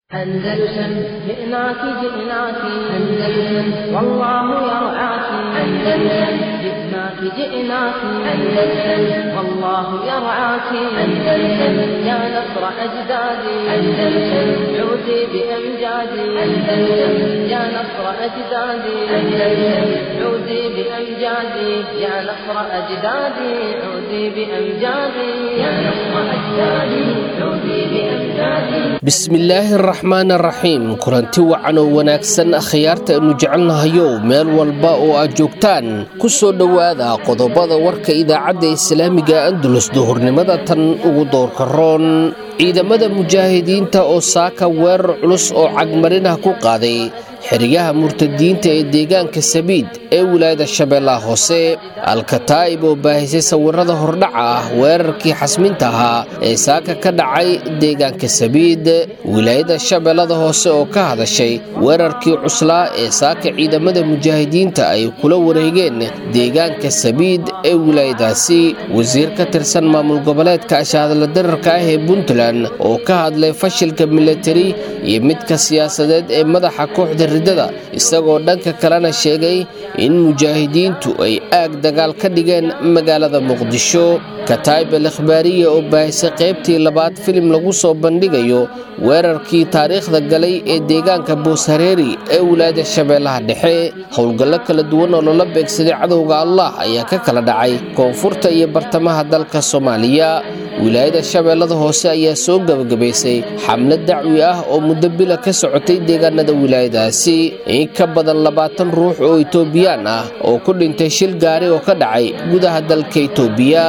أندلسن جئناك جئناك أندلسن والله يرعاك أندلسن جئناك جئناك أندلسن والله يرعاك أندلسن يا نصر أجدادي أندلسن عودي بأمجادي أندلسن يا نصر أجدادي أندلسن عودي بأمجادي يا نصر أجدادي عودي بأمجادي يا نصر أجدادي عودي بأمجادي bismillaahi araxmaan araxiim kulanti wacan oo wanaagsan akhyaarta aynu jecelnahayow meel walba oo aad joogtaan ku soo dhowaada qodobada warka idaacadda islaamiga andulus duhurnimada tan ugu doorka roon ciidamada mujaahidiinta oo saaka weerar culus oo cagmarinah ku qaaday xeryaha murtadiinta ee deegaanka sabiid ee wilaayada shabeellaha hoose alkataa'ib oo baahisay sawirada hordhaca ah weerarkii xasminta ahaa ee saaka ka dhacay deegaanka sabiid wilaayada shabeellada hoose oo ka hadashay weerarkii cuslaa ee saaka ciidamada mujaahidiinta ay kula wareegeen deegaanka sabiid ee wilaayadaasi wasiir ka tirsan maamul goboleedka ashaadala dararka ah ee puntland oo ka hadlay fashilka milatari iyo midka siyaasadeed ee madaxa kooxda ridada isagoo dhanka kalena sheegay in mujaahidiintu ay aag dagaal ka dhigeen magaalada muqdisho kataa'ib al ikhbaariya oo baahisay qaybtii labaad filim lagu soo bandhigayo weerarkii taariikhda galay ee deegaanka booshareeri ee wilaayada shabeellaha dhexe howlgallo kala duwan oo loola beegsaday cadowga allah ayaa ka kala dhacay koonfurta iyo bartamaha dalka soomaaliya wilaayada shabeellada hoose ayaa soo gebagabaysay xamlad dacwi ah oo muddo bila ka socotay deegaanada wilaayadaasi in ka badan labaatan ruux oo itoobiyaan ah oo ku dhintay shil gaari oo ka dhacay gudaha dalka itoobiya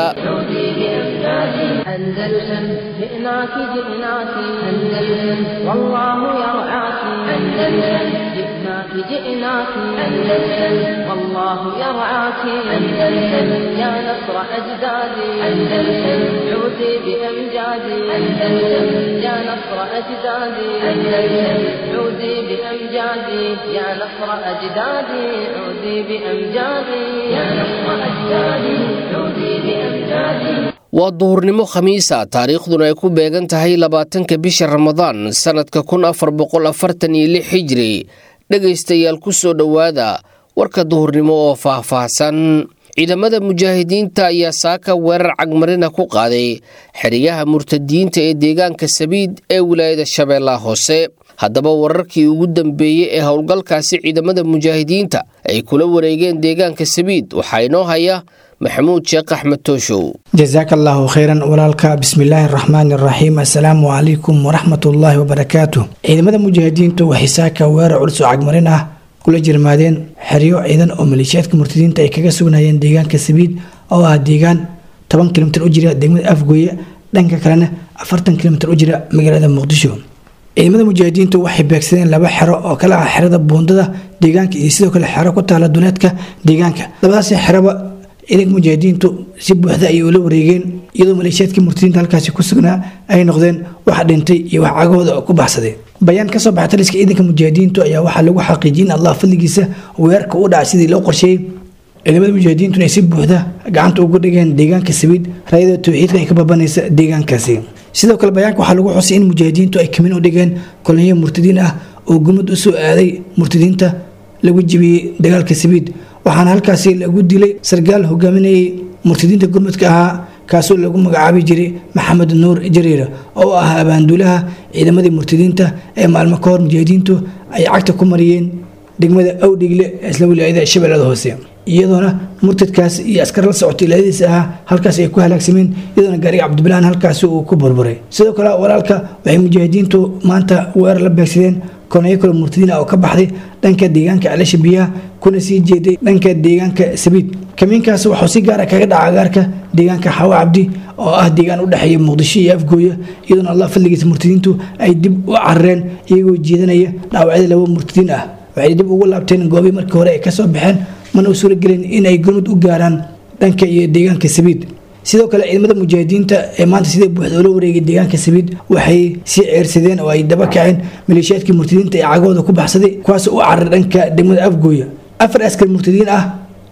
أندلسن جئناك جئناك أندلسن والله يرعاك أندلسن جئناك جئناك أندلسن والله يرعاك أندلسن يا نصر أجدادي أندلسن عودي بأمجادي أندلسن يا نصر أجدادي أندلسن عودي بأمجادي يا نصر أجدادي عودي بأمجادي يا نصر أجدادي عودي بأمجادي waa duhurnimo khamiisa taariikhduna ay ku beegan tahay labaatanka bisha ramadaan sannadka kun afar boqol afartan iyo lix hijri dhegaystayaal ku soo dhowaada warka duhurnimo oo faahfaahsan ciidamada mujaahidiinta ayaa saaka weerar cagmarina ku qaaday xeryaha murtadiinta ee deegaanka sabiid ee wilaayada shabeellaha hoose haddaba wararkii ugu dambeeyey ee howlgalkaasi ciidamada mujaahidiinta ay kula wareegeen deegaanka sabiid waxaa inoo haya maxamuud sheekh axmed tooshow jasaaka allaahu khayran walaalka bismillaahi araxmaani araxiim assalaamu calaykum waraxmatullaahi wabarakaatu ciidamada mujaahidiintu waxay saaka weerar culus oo cagmarin ah kula jirmaadeen xeryo ciidan oo maleeshiyaadka murtadiinta ay kaga sugnayeen deegaanka sabiid oo ah deegaan toban kilomitir u jira degmada afgooye dhanka kalena afartan kilomitir u jira magaalada muqdisho ciidamada mujaahidiintu waxay beegsadeen laba xero oo kale ah xerada buundada deegaanka iyo sidoo kale xero ku taala duleedka deegaanka labadaasi xeroba ciidanka mujaahidiintu si buuxda ayay ula wareegeen iyadoo maleeshiyaadkii murtadiinta halkaasi ku sugnaa ay noqdeen wax dhintay iyo wax cagahooda oo ku baxsaday bayaan kasoo baxay taliska ciidanka mujaahidiintu ayaa waxaa lagu xaqiijiyay in allah fadligiisa weerarka u dhacay sidii loo qorsheeyey ciidamada mujaahidiintuna ay si buuxda gacanta ugu dhigeen deegaanka sabiid raayada towxiidka ay ka babanaysa deegaankaasi sidoo kale bayaanka waxaa lagu xusay in mujaahidiintu ay kamin u dhigeen kolonyo murtadiin ah oo gumad usoo aaday murtadiinta lagu jibiyey dagaalka sabiid waxaana halkaasi lagu dilay sarkaal hogaaminayay murtadiinta gurmudka ahaa kaasoo lagu magacaabi jiray maxamed nuur jariir oo ah abaanduulaha ciidamadii murtadiinta ee maalmo ka hor mujaahidiintu ay cagta ku mariyeen degmada awdhigle ee isla wilaayada shabeellada hoose iyadoona murtadkaas iyo askar la socotay ilaadiisa ahaa halkaas ay ku halaagsameen iyadoona gaariga cabdibilaan halkaasi uu ku burburay sidoo kale walaalka waxay mujaahidiintu maanta weerar la beegsadeen koneyo kale murtadiin ah oo ka baxday dhanka deegaanka celasha biyaha kuna sii jeeday dhanka deegaanka sabiid kamiinkaas waxuu si gaara kaga dhaca agaarka deegaanka xawa cabdi oo ah deegaan u dhexeeya muqdisho iyo afgooya iyadoona allah fadligiisa murtadiintu ay dib u carareen iyagoo jeedanaya dhaawacyada laba murtadiin ah waxay dib ugu laabteen goobii markii hore ay kasoo baxeen mana u suuragelin in ay gurmud u gaaraan dhanka iyo deegaanka sabiid sidoo kale ciidamada mujaahidiinta ee maanta sida buuxda ula wareegay deegaanka sabiid waxay sii ceersadeen oo ay daba kaceen maleeshiyaadkii murtadiinta ee cagahooda ku baxsaday kuwaasoo u cararay dhanka degmada afgooya afar askar murtadiin ah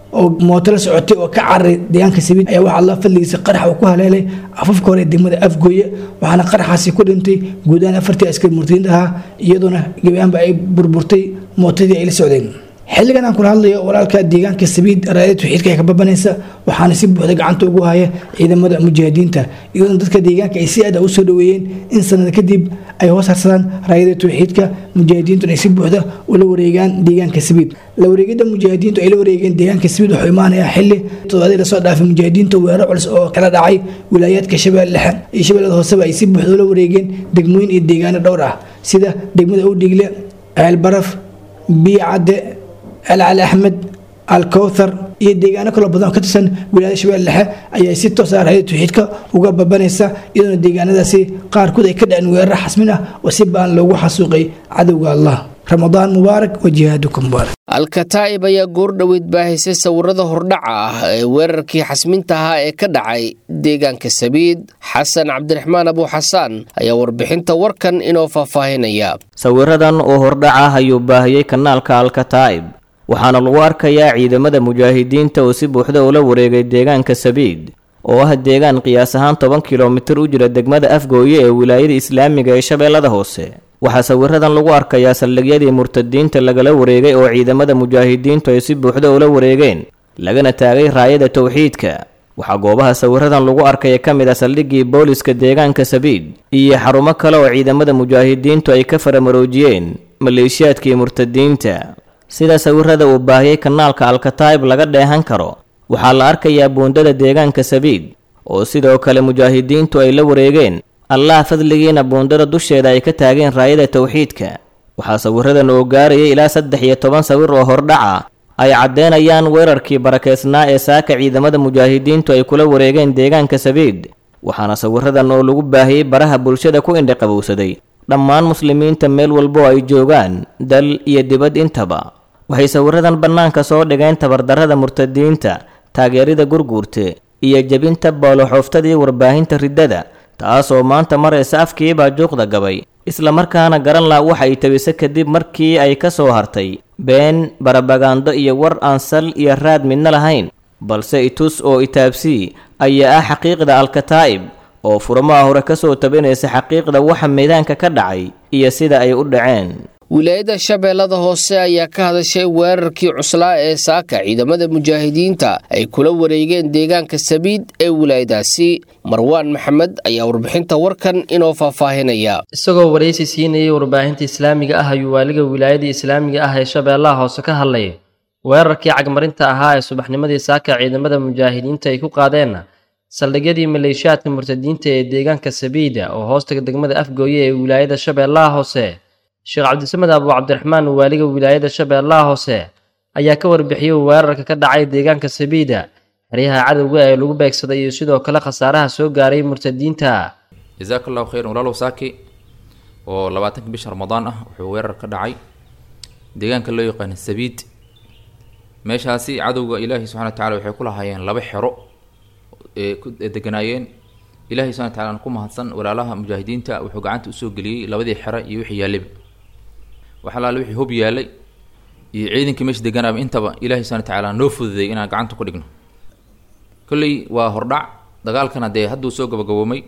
oo mooto la socotay oo ka cararay deegaanka sabiid ayaa waxaa la fadligiisa qarax uu ku haleelay afafka hore ee degmada afgooye waxaana qaraxaasi ku dhintay guud ahaan afartii askari murtadiinta ahaa iyadoona gebiyaanba ay burburtay mootadii ay la socdeen xilligan aan kula hadlayo walaalka deegaanka sabiid raayada tawxiidka ee ka babanaysa waxaana si buuxda gacanta ugu haya ciidamada mujaahidiinta iyadoona dadka deegaanka ay si aad u soo dhaweeyeen in sanad kadib ay hoos harsadaan raayada tawxiidka mujaahidiintuna ay si buuxda ula wareegaan deegaanka sabiid la wareegida mujaahidiintu ay la wareegeen deegaanka sabiid wuxuu imaanayaa xilli toddobaadii lasoo dhaafay mujaahidiinta weerar culus oo kala dhacay wilaayaadka shabeelle dhexe iyo shabeellada hooseba ay si buuxda ula wareegeen degmooyin iyo deegaano dhowr ah sida degmada udhigle ceelbaraf biyo cadde alcali axmed alkowthar iyo deegaano kaloo badan oo ka tirsan wilaayada shabeelle dhexe ayaa si toosa raayada tawxiidka uga babanaysa iyadoona deegaanadaasi qaarkood ay ka dhaceen weerar xasmin ah oo si baan loogu xasuuqay cadowga allah ramadaan mubaarak wa jihaaduka mubaarak alkataa'ib ayaa goordhoweyd baahisay sawirada hordhaca ah ee weerarkii xasminta ahaa ee ka dhacay deegaanka sabiid xasan cabdiraxmaan abuuxasaan ayaa warbixinta warkan inoo faahfaahinaya sawiradan oo hordhac ah ayuu baahiyey kanaalka alkataa'ib waxaana lagu arkayaa ciidamada mujaahidiinta oo si buuxda ula wareegay deegaanka sabiid oo ah deegaan qiyaas ahaan toban kilomitir u jira degmada afgooye ee wilaayada islaamiga ee shabeellada hoose waxaa sawiradan lagu arkayaa saldhigyadii murtadiinta lagala wareegay oo ciidamada mujaahidiintu ay si buuxda ula wareegeen lagana taagay raayada tawxiidka waxaa goobaha sawiradan lagu arkaya ka mid ah saldhiggii booliska deegaanka sabiid iyo xarumo kale oo ciidamada mujaahidiintu ay ka faramaroojiyeen maleeshiyaadkii murtadiinta sida sawirada uu baahiyey kanaalka alkataa'ib laga dheehan karo waxaa la arkayaa buundada deegaanka sabiid oo sidoo kale mujaahidiintu ay la wareegeen allah fadligiina buundada dusheeda ay ka taageen raayada tawxiidka waxaa sawiradan oo gaarayay ilaa saddex iyo toban sawir oo hordhaca ay caddeynayaan weerarkii barakeysnaa ee saaka ciidamada mujaahidiintu ay kula wareegeen deegaanka sabiid waxaana sawiradan oo lagu baahiyey baraha bulshada ku indhiqabowsaday dhammaan muslimiinta meel walbo ay joogaan dal iyo dibad intaba waxay sawiradan bannaanka soo dhigeen tabardarrada murtadiinta taageerida gurguurte iyo jebinta booloxooftadii warbaahinta riddada taasoo maanta maraysa afkiibaa juuqda gabay islamarkaana garan la waxa ay tabisa kadib markii ay ka soo hartay been barabagaando iyo war aan sal iyo raad midna lahayn balse itus oo itaabsii ayaa ah xaqiiqda alkataa'ib oo furmaha hore ka soo tabinaysa xaqiiqda waxa meedaanka ka dhacay iyo sida ay u dhaceen wilaayada shabeellada hoose ayaa ka hadashay weerarkii cuslaa ee saaka ciidamada mujaahidiinta ay kula wareegeen deegaanka sabiid ee wilaayadaasi marwaan maxamed ayaa warbixinta warkan inoo faahfaahinaya isagoo waraysi siinayay warbaahinta islaamiga ah ayuu waaliga wilaayada islaamiga ah ee shabeellaha hoose ka hadlay weerarkii cagmarinta ahaa ee subaxnimadii saaka ciidamada mujaahidiinta ay ku qaadeen saldhigyadii maleeshiyaadka murtadiinta ee deegaanka sabiida oo hoostaga degmada afgooye ee wilaayada shabeellaha hoose sheekh cabdisamed abu cabdiraxmaan waaliga wilaayada shabeellaha hoose ayaa ka warbixiyey weerarka ka dhacay deegaanka sabiida xeryaha cadowga ee lagu beegsaday iyo sidoo kale khasaaraha soo gaaray murtadiinta jazaaka allahu khayran walaalow saaki oo labaatanka bisha ramadaan ah wuxuu weerar ka dhacay deegaanka loo yaqaana sabiid meeshaasi cadowga ilaahi subxana wa tacala waxay ku lahaayeen laba xero ee ku deganaayeen ilahi subxana wa tacala ku mahadsan walaalaha mujaahidiinta wuxuu gacanta usoo geliyey labadii xero iyo wixii yaallaba wax alaale wixii hub yaalay iyo ciidankii meesha deganaaba intaba ilahi subana wa tacaala noo fududay inaan gacanta ku dhigno kolley waa hordhac dagaalkana dee hadduu soo gabagaboomay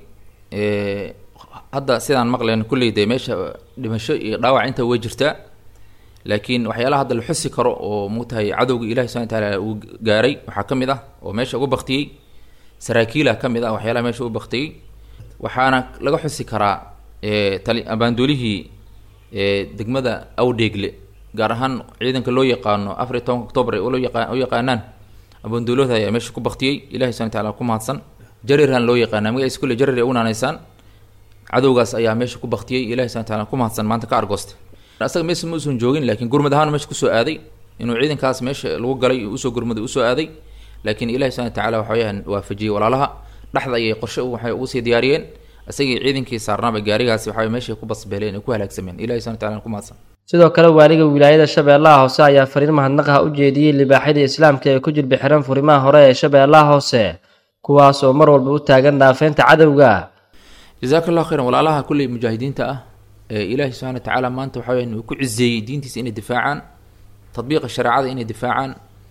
hadda sidaan maqleen kolley dee meesha dhimasho iyo dhaawac inta way jirtaa laakiin waxyaalaha hadda la xusi karo oo mugtahay cadowga ilahi subana wa tacaala uu gaaray waxaa ka mid ah oo meesha uga baktiyey saraakiila ka mid ah waxyaalaha meesha u baktiyey waxaana laga xusi karaa tali abaandoolihii degmada awdheegle gaar ahaan ciidanka loo yaqaano afar iyo tobanka octoobar ee loo yaqa u yaqaanaan abaandoolooda ayaa meesha ku baktiyey ilahi subana wataala ku mahadsan jarirhan loo yaqaana magaciisa kulle jarir ay u naanaysaan cadowgaas ayaa meesha ku baktiyey ilahi subana wataala ku mahadsan maanta ka argoosta asaga meesha ma usan joogin laakiin gurmad ahaan meesha kusoo aaday inuu ciidankaas meesha lagu galay usoo gurmaday usoo aaday laakiin ilahi subana watacaala waxa weyaan waafajiyey walaalaha dhexda ayay qorshe waxay ugu sii diyaariyeen isagii ciidankii saarnaaba gaarigaasi waxa meeshay ku basbeeleen ay ku halaagsameen ilahi subana wataala ku mahadsan sidoo kale waaliga wilaayada shabeellaha hoose ayaa fariin mahadnaqaha u jeediyey libaaxyada islaamka ee ku jilbi xiran furimaha hore ee shabeellaha hoose kuwaas oo mar walba u taagan dhaafeynta cadowga jazaaka allahu khayran walaalaha kulley mujaahidiinta ah ee ilaahi subxana wa tacaala maanta waxa weyaan uu ku cizeeyey diintiisa inay difaacaan tadbiiqa shareecada inay difaacaan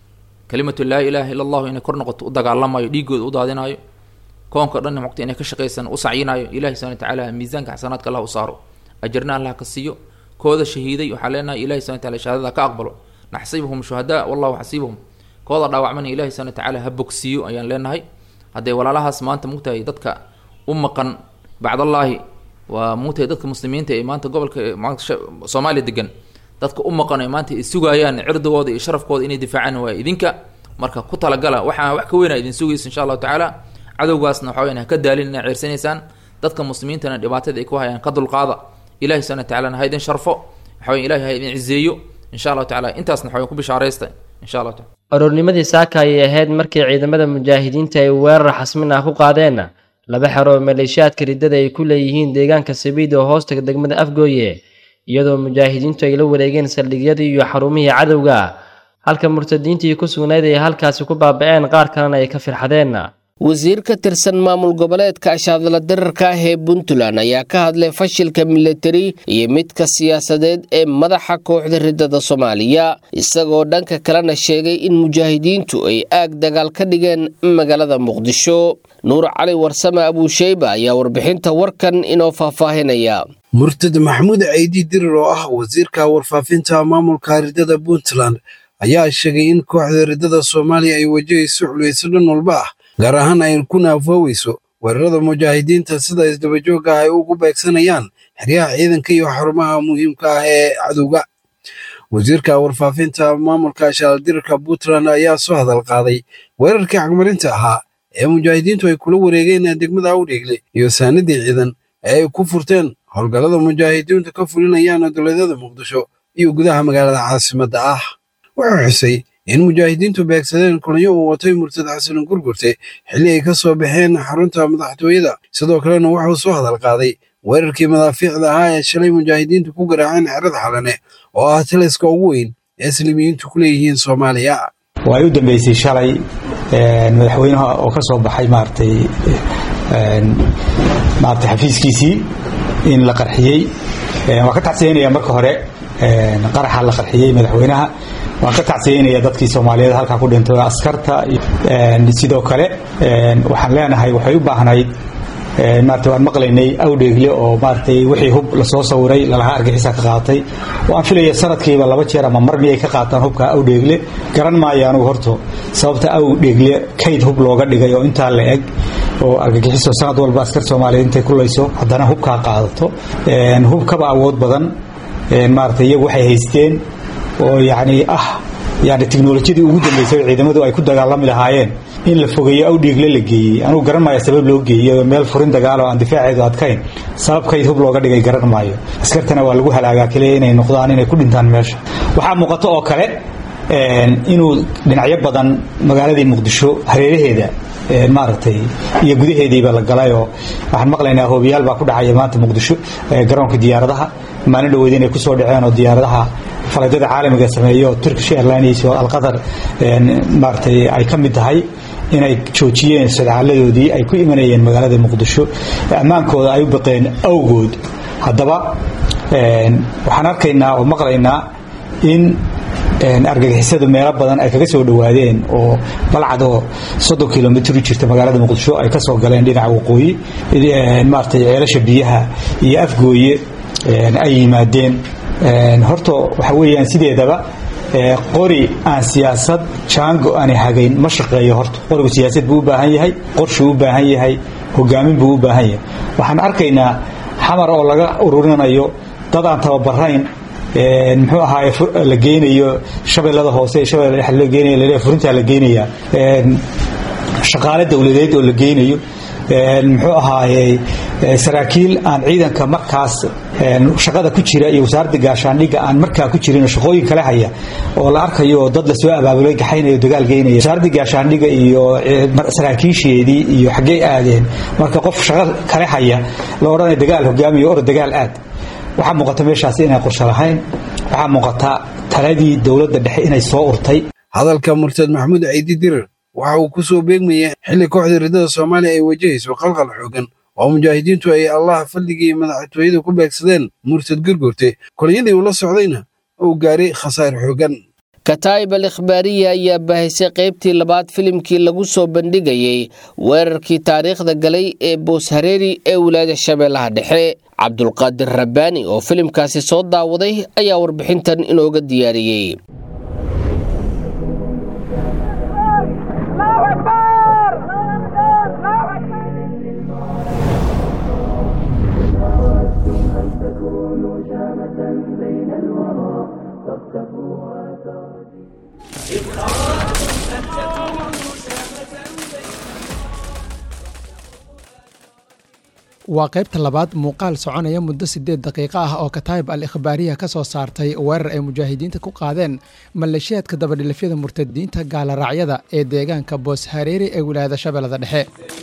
kalimatu laa ilaaha illa allahu inay kor noqoto u dagaalamayo dhiigooda u daadinayo koonka dhan mogta inay ka shaqaysan u sacyinayo ilahi subana watacaala miisaanka xasanaadka allah u saaro ajarna allah ka siiyo kooda shahiiday waxaa leenahay ilahi subana wataala shahaadada ka aqbalo naxsibuhum shuhadaa wallahu xasiibuhum kooda dhaawacmana ilahi subana watacaala ha bogsiiyo ayaan leenahay hadday walaalahaas maanta mugtahay dadka u maqan bacdallaahi waa mugtahay dadka muslimiinta ee maanta gobolka maanta soomaaliya degan dadka u maqan ee maanta ay sugayaan cirdigooda iyo sharafkooda inay difaacaan waa idinka marka ku talagala waxaa wax ka weyna idin sugaysa insha allahu tacaala cadowgaasna waxa weyan ha ka daalin inaa ceersanaysaan dadka muslimiintana dhibaatada ay ku hayaan ka dulqaada ilahi subana watacaala ha idin sharfo waxa weyan ilahi ha idin cizeeyo insha allahu tacala intaasna waxa weyan ku bishaaraysta insha allah taala aroornimadii saaka ayay ahayd markii ciidamada mujaahidiinta ay weerar xasmin ah ku qaadeen laba xero oo maleeshiyaadka riddada ay ku leeyihiin deegaanka sabiid oo hoostaga degmada afgooye iyadoo mujaahidiintu ay la wareegeen saldhigyadii iyo xarumihii cadowga halka murtadiintii ku sugnayd ay halkaasi ku baaba-een qaar kalena ay ka firxadeen wasiir ka tirsan maamul goboleedka ashaadala dirarka ah ee puntland ayaa ka hadlay fashilka militari iyo midka siyaasadeed ee madaxa kooxda riddada soomaaliya isagoo dhanka kalena sheegay in mujaahidiintu ay aag dagaal ka dhigeen magaalada muqdisho nuur cali warsame abuusheyba ayaa warbixinta warkan inoo faahfaahinaya murtad maxamuud ceydi dirir oo ah wasiirka warfaafinta maamulka riddada puntland ayaa sheegay in kooxda riddada soomaaliya ay wajahayso culeyso dhan walba ah gaar ahaan ay ku naafooweyso weerarada mujaahidiinta sida isdabajooga ah ay ugu beegsanayaan xeryaha ciidanka iyo xarumaha muhiimka ah ee cadowga wasiirka warfaafinta maamulka shaaldirarka puntland ayaa soo hadal qaaday weerarkii cagmarinta ahaa ee mujaahidiintu ay kula wareegeen degmada awdheegle iyo saanadii ciidan ee ay ku furteen howlgallada mujaahidiintu ka fulinayaan dowladyada muqdisho iyo gudaha magaalada caasimadda ah wuxuu xusay in mujaahidiintu beegsadeen kulanyo uu watay murtad xasanan gurgurte xilli ay ka soo baxeen xarunta madaxtooyada sidoo kalena wuxuu soo hadal qaaday weerarkii madaafiicda ahaa ee shalay mujaahidiintu ku garaaceen xerada xalane oo ah taliska ugu weyn ee islimiyiintu ku leeyihiin soomaaliya way u dambeysay shalay madaxweynaha oo ka soo baxay maaragtay maaragtay xafiiskiisii in la qarxiyey waan ka tacsiyanaya marka hore qaraxa la qarxiyey madaxweynaha waan ka tacsiyanaya dadkii soomaaliyeed halkaa ku dhintay askarta sidoo kale waxaan leenahay waxay u baahnayd maarata waan maqlaynay awdheegle oo maaratay wixii hub lasoo sawiray lalahaa argixisa ka qaatay waan filaya sanadkiiba laba jeer ama mar miyay ka qaataan hubka awdheegle garan maayo anugu horto sababta awdheegle kayd hub looga dhigay oo intaa la eg oo argagixiso sanad walba askar soomaaliyeed intay kulayso haddana hubkaa qaadato hubkaba awood badan maarata iyagu waxay haysteen oo yacni ah yani tiknolojiyadii ugu dambaysay oo ciidamadu ay ku dagaalami lahaayeen in la fogeeyo awdhiigle la geeyey anugu garan maayo sabab loo geeyey meel furin dagaal oo aan difaaceedu adkayn sababkayd hub looga dhigay garan maayo askartana waa lagu halaagaa keliya inay noqdaan inay ku dhintaan meesha waxaa muuqato oo kale inuu dhinacyo badan magaaladii muqdisho hareeraheeda maaragtay iyo gudaheediiba la galayoo waxaan maqlaynaa hoobiyaal baa ku dhacaya maanta muqdisho garoonka diyaaradaha maalin dhaweyd inay kusoo dhaceen oo diyaaradaha faladyada caalamiga sameeyo turkish airlines oo alqatar maaragtay ay ka mid tahay inay joojiyeen sadcaaladoodii ay ku imanayeen magaalada muqdisho ammaankooda ay u baqeen awgood haddaba waxaan arkaynaa oo maqlaynaa in argagixisadu meelo badan ay kaga soo dhowaadeen oo balcadoo soddon kilomitr u jirta magaalada muqdisho ay ka soo galeen dhinaca waqooyi maaragtay ceelasha biyaha iyo afgooye ay yimaadeen horta waxa weeyaan sideedaba qori aan siyaasad jaango aanay hagayn ma shaqeeyo horta qorigu siyaasad buu u baahan yahay qorshuu u baahan yahay hogaamin buu u baahan yahay waxaan arkaynaa xamar oo laga ururinayo dad aan tababarayn muxuu ahaaye la geynayo shabeellada hoose shabeella dhexe la geynayo laleeyahay furintaa la geynayaa shaqaale dowladeed oo la geynayo muxuu ahaaye saraakiil aan ciidanka markaas shaqada ku jira iyo wasaaradda gaashaandhigga aan markaa ku jirin shaqooyin kale haya oo la arkayo dad lasoo abaabulay gaxaynayo dagaal geynaya wasaaradda gaashaandhigga iyo saraakiisheedii iyo xaggee aadeen marka qof shaqo kale haya la odhanaya dagaal hogaamiyo or dagaal aad waxaa muuqata meeshaasi inay qorsho lahayn waxaa muuqata taladii dowladda dhexe inay soo urtay hadalka murtad maxamuud ciidi dirir waxa uu ku soo beegmaya xilli kooxda riddada soomaaliya ay wajahayso qalqal xoogan oo mujaahidiintu ay allaha fadligii madaxtooyada ku beegsadeen murtad gurgurte kolonyadii uu la socdayna uu gaaray khasaar xoogan kataa'ib al ikhbaariya ayaa baahisay qaybtii labaad filimkii lagu soo bandhigayey weerarkii taariikhda galay ee boos hareeri ee wilaayada shabeellaha dhexe cabdulqaadir rabbaani oo filimkaasi soo daawaday ayaa warbixintan inooga diyaariyey waa qaybta labaad muuqaal soconaya muddo siddeed daqiiqo ah oo kataayib al ikhbaariya ka soo saartay weerar ay mujaahidiinta ku qaadeen maleeshiyaadka dabadhilafyada murtadiinta gaaloraacyada ee deegaanka boos hareeri ee wilaayada shabeellada dhexe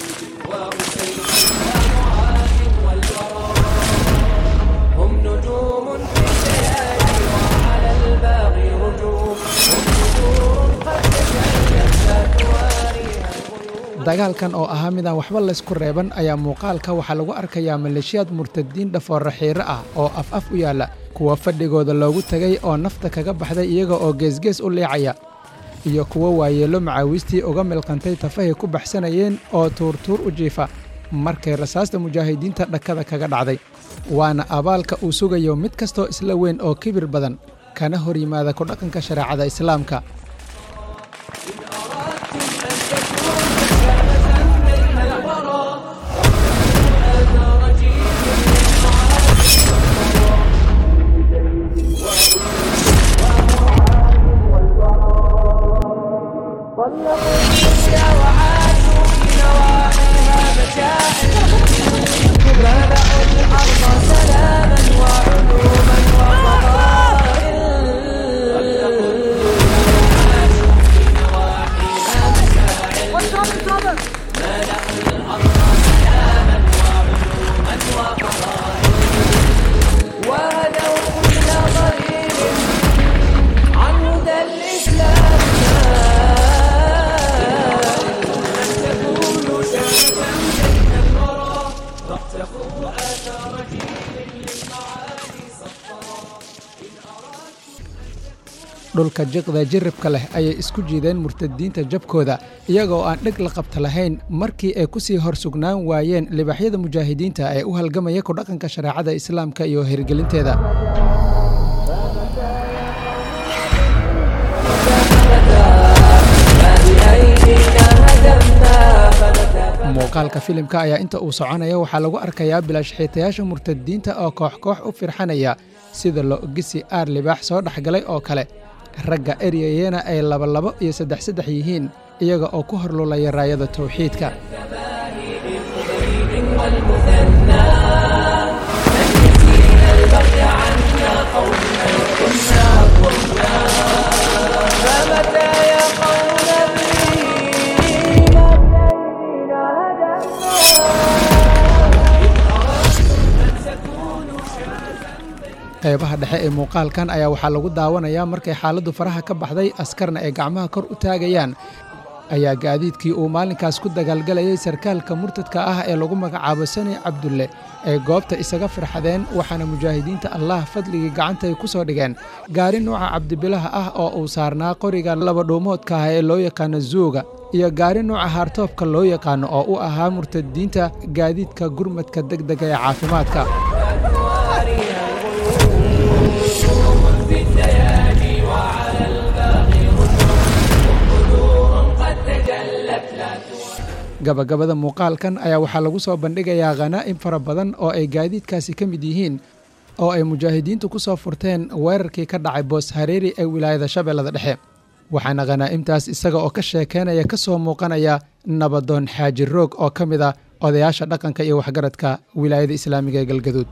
dagaalkan oo ahaa midaan waxba laysku reeban ayaa muuqaalka waxaa lagu arkayaa maleeshiyaad murtadiin dhafoorra xiiro ah oo af af u yaalla kuwa fadhigooda loogu tegay oo nafta kaga baxday iyaga oo geesgees u liicaya iyo kuwo waayeello macaawiistii uga milqantay tafahay ku baxsanayeen oo tuurtuur u jiifa markay rasaasta mujaahidiinta dhakada kaga dhacday waana abaalka uu sugayo mid kastoo isla weyn oo kibir badan kana hor yimaada ku dhaqanka shareecada islaamka dhulka jiqda jiribka leh ayay isku jiideen murtadiinta jabkooda iyagoo aan dheg la qabta lahayn markii ay ku sii hor sugnaan waayeen libaxyada mujaahidiinta ee u halgamaya ku dhaqanka shareecada islaamka iyo hirgelinteeda muuqaalka filimka ayaa inta uu soconaya waxaa lagu arkayaa bilaashxiitayaasha murtadiinta oo koox koox u firxanaya sida lo-gisi aar libaax soo dhexgalay oo kale ragga eryayena ay labalabo iyo saddex saddex yihiin iyaga oo ku horlulaya raayada tawxiidka qaybaha dhexe ee muuqaalkan ayaa waxaa lagu daawanayaa markay xaaladdu faraha ka baxday askarna ay gacmaha kor u taagayaan ayaa gaadiidkii uu maalinkaas ku dagaalgalayay sarkaalka murtadka ah ee lagu magacaabo sani cabdulle ay goobta isaga firxadeen waxaana mujaahidiinta allah fadligii gacantay ku soo dhigeen gaari nuuca cabdibilaha ah oo uu saarnaa qoriga labadhuumoodka ah ee loo yaqaano zuuga iyo gaari nuuca haartoobka loo yaqaano oo u ahaa murtadiinta gaadiidka gurmadka degdega ee caafimaadka gabagabada muuqaalkan ayaa waxaa lagu soo bandhigayaa khanaa'im fara badan oo ay gaadiidkaasi ka mid yihiin oo ay mujaahidiintu ku soo furteen weerarkii ka dhacay boos hareeri ee wilaayada shabeellada dhexe waxaana khanaa'imtaas isaga oo ka sheekeynaya ka soo muuqanaya nabadoon xaaji roog oo ka mid ah odayaasha dhaqanka iyo waxgaradka wilaayada islaamiga ee galgaduud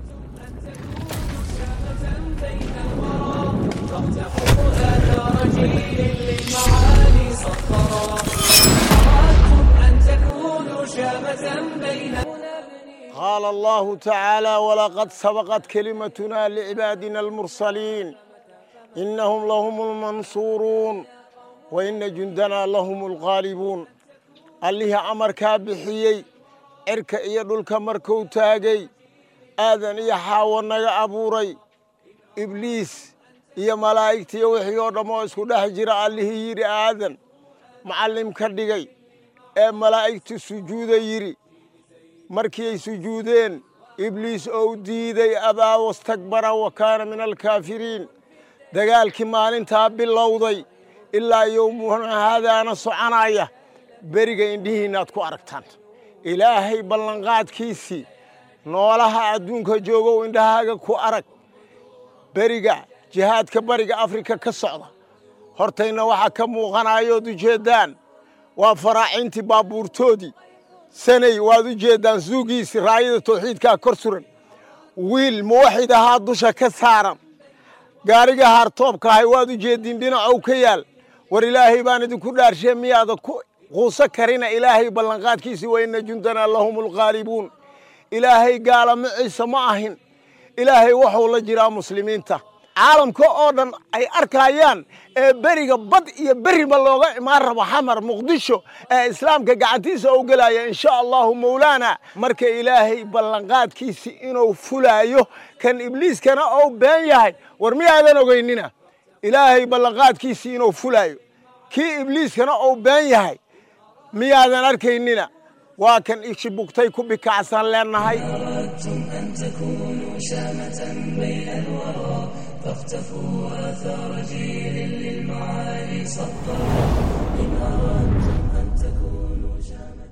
قال الله تعالى ولقد سبقت كلمتنا لعبادنا المرسلين إنهم لهم المنصورون وإن جندنا لهم الغالبون الله أمر كابحيي إرك إيدلك مركو تاجي آذن إيا حاونا أبوري إبليس iyo malaa'igtiiyo wixii oo dhammoo isku dhex jira allihii yidhi aadan macallim ka dhigay ee malaa'igtu sujuuda yidhi markii ay sujuudeen ibliis ou diiday abaa wastakbara wa kaana min alkaafiriin dagaalkii maalintaa bilowday ilaa yowmuhuna haadaana soconaya beriga indhihiinnaad ku aragtaan ilaahay ballanqaadkiisii noolaha adduunka joogow indhahaaga ku arag beriga jihaadka bariga afrika ka socda hortayna waxaa ka muuqanayood ujeeddaan waa faraacintii baabuurtoodii sanay waad u jeeddaan suugiisi raayada tawxiidkaa kor suran wiil muwaxid ahaa dusha ka saaran gaariga haartoobka ahay waad u jeeddiin dhinacow ka yaal war ilaahay baan idinku dhaarshee miyaada ku quuso karina ilaahay ballanqaadkiisii wa inna jundanaa lahum alghaalibuun ilaahay gaalamaciisa ma ahin ilaahay waxuu la jiraa muslimiinta caalamka oo dhan ay arkayaan ee beriga bad iyo beriba looga imaan rabo xamar muqdisho ee islaamka gacantiisa u gelaya insha allahu mawlaana marka ilaahay ballanqaadkiisii inuu fulaayo kan ibliiskana ou been yahay war miyaadan ogeynina ilaahay ballanqaadkiisii inuu fulaayo kii ibliiskana ou been yahay miyaadan arkaynina waa kan ishi bugtay ku bikacsan leenahay فاختفوا آثار جيل للمعالي سطروا إن أردتم أن تكونوا شامة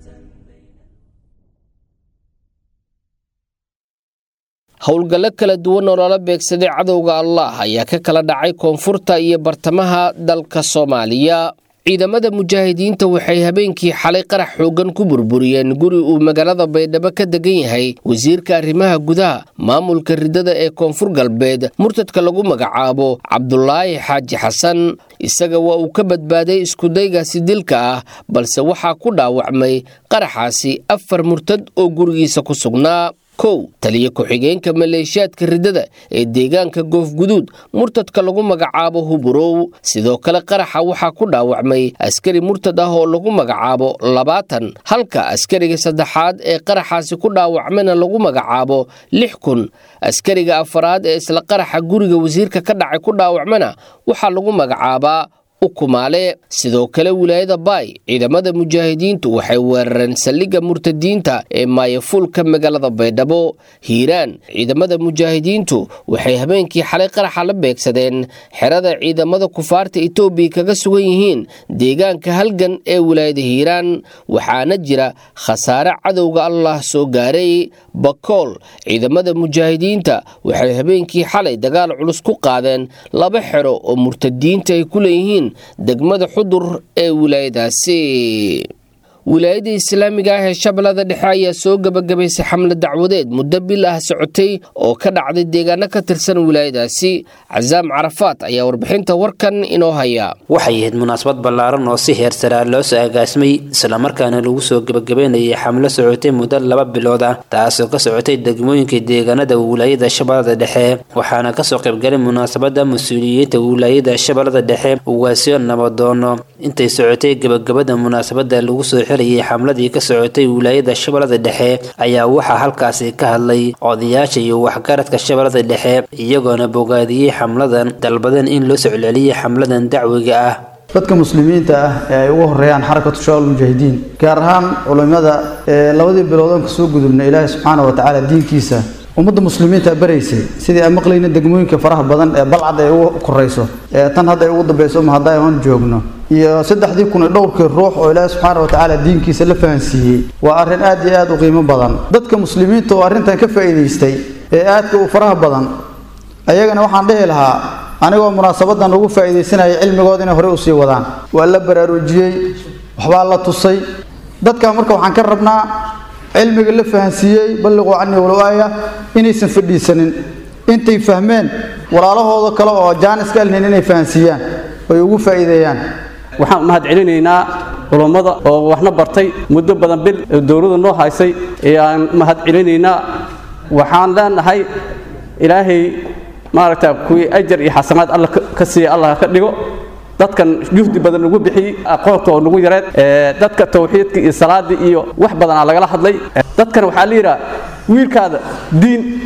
howlgallo kala duwan oo lala beegsaday cadowga allah ayaa ka kala dhacay koonfurta iyo bartamaha dalka soomaaliya ciidamada mujaahidiinta waxay habeenkii xalay qarax xooggan ku burburiyeen guri uu magaalada baydhabo ka degan yahay wasiirka arrimaha gudaha maamulka ridada ee koonfur galbeed murtadka lagu magacaabo cabdulaahi xaaji xasan isaga waa uu ka badbaaday iskudaygaasi dilka ah balse waxaa ku dhaawacmay qaraxaasi afar murtad oo gurigiisa ku sugnaa kow taliya ku-xigeenka maleeshiyaadka ridada ee deegaanka goofguduud murtadka lagu magacaabo huburow sidoo kale qaraxa waxaa ku dhaawacmay askari murtad ah oo lagu magacaabo labaatan halka askariga saddexaad ee qaraxaasi ku dhaawacmayna lagu magacaabo lix kun askariga afaraad ee isla qaraxa guriga wasiirka ka dhacay ku dhaawacmana waxaa lagu magacaabaa ukumaale sidoo kale wilaayada baay ciidamada mujaahidiintu waxay weerareen saldhigga murtadiinta ee maayafuulka magaalada baydhabo hiiraan ciidamada mujaahidiintu waxay habeenkii xalay qaraxa la beegsadeen xerada ciidamada kufaarta etoobiya kaga sugan yihiin deegaanka halgan ee wilaayada hiiraan waxaana jira khasaare cadowga allah soo gaaray bakool ciidamada mujaahidiinta waxay habeenkii xalay dagaal culus ku qaadeen laba xero oo murtadiinta ay ku leeyihiin degmada xudur ee wilaayadaasi wilaayada islaamiga ah ee shabeellada dhexe ayaa soo gebagabaysay xamle dacwadeed muddo bil ah socotay oo ka dhacday deegaano ka tirsan wilaayadaasi casaam carafaat ayaa warbixinta warkan inoo haya waxay ahayd munaasabad ballaaran oo si heersaraa loo soo agaasmay islamarkaana lagu soo gebagabeynayay xamlo socotay muddo laba bilood ah taasoo ka socotay degmooyinka deegaanada wilaayada shabeellada dhexe waxaana kasoo qaybgalay munaasabada mas-uuliyiinta wilaayada shabeellada dhexe ugaasyo nabadoono intay socotay gebagabada munaasabada lagu soo xamladii ka socotay wilaayada shabeellada dhexe ayaa waxaa halkaasi ka hadlay odayaasha iyo waxgaradka shabeellada dhexe iyagoona bogaadiyey xamladan dalbadan in loo socceliyay xamladan dacwiga ah dadka muslimiinta ah ee ay ugu horeeyaan xarakatu shabaab mujaahidiin gaar ahaan culimada ee labadii biloodan ka soo gudubna ilaahay subxaana wa tacaala diinkiisa ummadda muslimiinta baraysay sidii aan maqlayna degmooyinka faraha badan ee balcad ay ugu korayso ee tan hadda ay ugu dambayso ma hadda aan joogno iyo saddexdii kun iyo dhowrkii ruux oo ilaahi subxaana wa tacaala diinkiisa la fahansiiyey waa arrin aad iyo aad u qiimo badan dadka muslimiinta oo arrintan ka faa'iidaystay ee aadka u faraha badan ayagana waxaan dhihi lahaa anigoo munaasabadan ugu faa'iidaysanaya cilmigooda inay horey usii wadaan waa la baraarujiyey waxbaa la tusay dadka marka waxaan ka rabnaa cilmiga la fahansiiyey balliquu canii walow aaya inaysan fadhiisanin intay fahmeen walaalahooda kale oo jaanis ka alnin inay fahansiiyaan oy ugu faa'iideeyaan waxaan mahad celinaynaa culummada oo waxna bartay muddo badan bil dowladda noo haysay ayaan mahad celinaynaa waxaan leenahay ilaahay maaragta kuwii ajar iyo xasanaad alla ka siiya allah ka dhigo dadkan juhdi badan ugu bixiyey aqoonta oo nagu yareed dadka tawxiidka iyo salaadii iyo wax badanaa lagala hadlay dadkan waxaa la yidhaha wiilkaada diin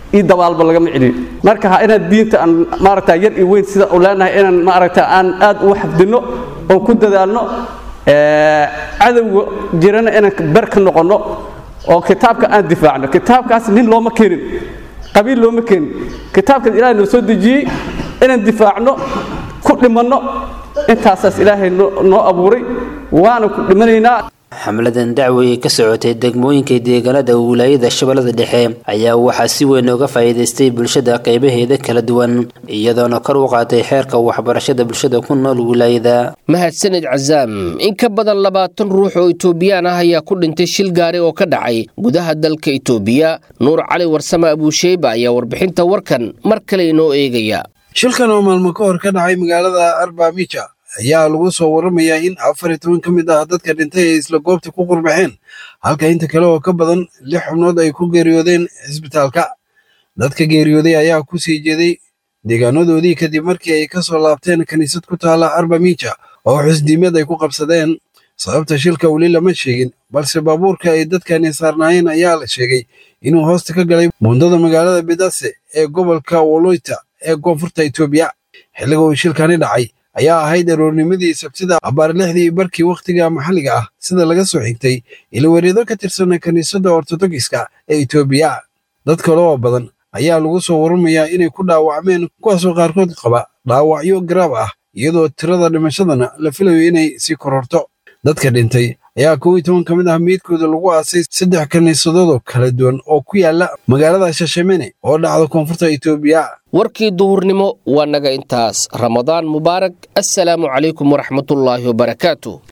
iyo dabaalba lagama celiyo marka ha inaan diinta aan maaragta yar iyo weyn sida u leenahay inaan maaragta aan aad ugu xafdinno oon ku dadaalno cadowga jirana inaan ber ka noqonno oo kitaabka aan difaacno kitaabkaas nin looma keenin qabiil looma keenin kitaabkaas ilaahay noo soo dejiyey inaan difaacno ku dhimanno intaasaas ilaahay noo abuuray waana ku dhimanaynaa xamladan dacwo ee ka socotay degmooyinka deegaanada wilaayada shabeellada dhexe ayaa waxaa si weyn uga faa'iidaystay bulshada qaybaheeda kala duwan iyadoona kor u qaatay xeerka waxbarashada bulshada ku nool wilaayada mahadsanid casaam in ka badan labaatan ruux oo itoobiyaan ah ayaa ku dhintay shil gaari oo ka dhacay gudaha dalka itoobiya nuur cali warsame abuusheyba ayaa warbixinta warkan mar kale inoo eegaya shilkan oo maalmo ka hor ka dhacay magaalada arbamija ayaa lagu soo waramayaa in afar iyo toban ka mid ah dadka dhintay ay isla goobta ku qurbaxeen halka inta kale oo ka badan lix xubnood ay ku geeriyoodeen cisbitaalka dadka geeriyooday ayaa ku sii jeeday deegaanadoodii kadib markii ay ka soo laabteen kiniisad ku taala arbamija oo xusdiimad ay ku qabsadeen sababta shilka weli lama sheegin balse baabuurka ay dadkani saarnaayeen ayaa la sheegay inuu hoosta ka galay buundada magaalada bidase ee gobolka woloyta ee koonfurta itoobiya xilliga uu shilkani dhacay ayaa ahayd aroornimadii sabtida abbaar lixdii barkii wakhtiga maxalliga ah sida laga soo xigtay ilawareedo ka tirsan kiniisadda ortodogiska ee itoobiya dad kale oo badan ayaa lagu soo waramayaa inay ku dhaawacmeen kuwaasoo qaarkood qaba dhaawacyo garaab ah iyadoo tirada dhimashadana la filayo inay sii kororto dadka dhintay ayaa kow iyo toban ka mid ah meydkooda lagu aasay saddex kiniisadood oo kala duwan oo ku yaala magaalada shashemene oo dhacda koonfurta itoobiya warkii duhurnimo waa naga intaas ramadaan mubaarak assalaamu calaykum waraxmatullaahi wabarakaatu